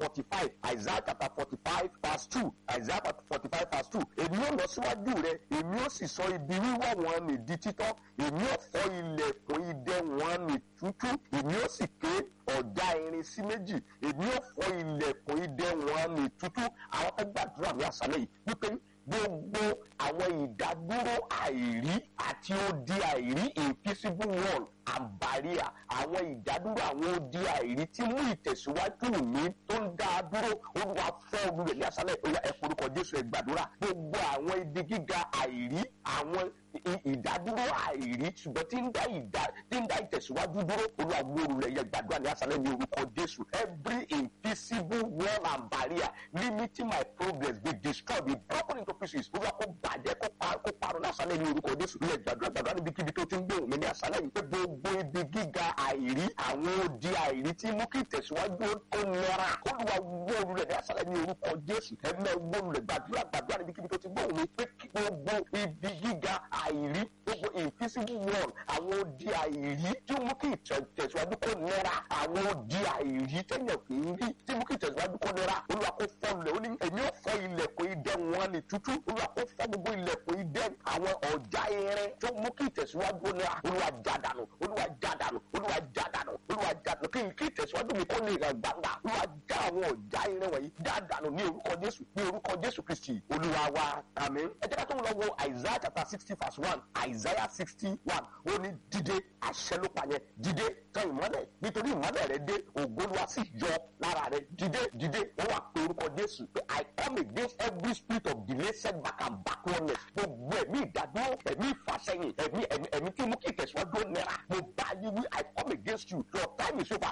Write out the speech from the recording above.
forty five isaiah chapter forty five verse two isaiah chapter forty five verse two èmi ó lọ síwájú rẹ èmi ó sì sọ ibi wíwọ́ wọn nì di títọ́ èmi ó fọ́ ilẹ̀kùn idẹ wọn nì tútú èmi ó sì ké ọ̀já irin sí méjì èmi ó fọ́ ilẹ̀kùn idẹ wọn nì tútú àwọn fẹ́ gbàdúrà ní àṣálẹ́ yìí wípé gbogbo àwọn ìdádúró àìrí àti odi àìrí invisible wall and barrier àwọn ìdádúró àwọn odi àìrí tí mú ìtẹ̀síwájú mi tó ń dá a dúró olúwa fọ́ olùrẹ̀ ní àṣálẹ̀ ìpínlẹ̀ ẹ forúkọ jésù ẹ gbàdúrà gbogbo àwọn ibi gíga àìrí àwọn ìdádúró àìrí ṣùgbọ́n tí ń dá ìdá tí ń dá ìtẹ̀síwájú dúró olúwa wó olùrẹ̀ yẹ gbàdúrà ní àṣálẹ̀ ní orúkọ jésù every invisible wall and barrier limiting my progress be destroyed be broken into pieces olúwa kó bàjẹ́ kó pa kó parun ní àṣálẹ̀ ní orúkọ jésù yẹ gbàdúrà gbàdúrà níbikíbi tó ti ń gbóhùn mi ní àṣálẹ̀ yìí pé gbogbo ibi gíga àìrí àwọn odi àìrí tí mú kí ìtẹ̀síwájú ó nira olúwa wó olùrẹ̀ ní àṣálẹ̀ ní orúkọ jésù ẹ̀mẹ́ wó olùrẹ̀ gbàdúrà gbàdúrà níbikíbi tó ti gbóhùn mi pé kí gbogbo ibi gíga àìrí gbogbo invisible wall àwọn odi àìrí tí mú kí ìtẹ̀síwájú kó nira àwọn odi àìrí tẹ̀yàn kì í rí tí mú kí ìtẹ̀síwájú kó nira olúwa kó fọ́ lẹ̀ ó ní èmi ò fọ́ ilẹ̀kùn idẹ wọn ni tútú olúwa kó fọ́ gbogbo ilẹ̀kùn idẹ àwọn ọ̀já irin tó mú kí ìtẹ̀síwájú ó nira olúwa jádànù olúwa jádànù olúwa jádànù olúwa jádànù kí kí ìtẹ̀síwájú mi kó lè ràn gbangba olúwa já àwọn ọ̀já irin wọ̀nyí jádànù ní orúkọ jésù ní orúkọ jésù kristi olúwa wa àmín ẹ jẹ́ ká tó ń lọ wo isaiah chapter sixty verse one isaiah sixty one ó ní dìde àṣẹ ló pa yẹn dìde tan ìmọ́lẹ̀ nítorí ìmọ́lẹ̀ rẹ dé ògbólúwa sì yọ lára rẹ dìde dìde ó wà pé orúkọ jésù pé i come against every spirit of delay setback and backwardness gbogbo ẹ̀mí ìdádúró ẹ̀mí ìfàsẹ́yìn ẹ̀mí ẹ̀mí ẹ̀mí tí mú kí ìtẹ̀síwájú ó nira mo bá yí wí i come against you your time is over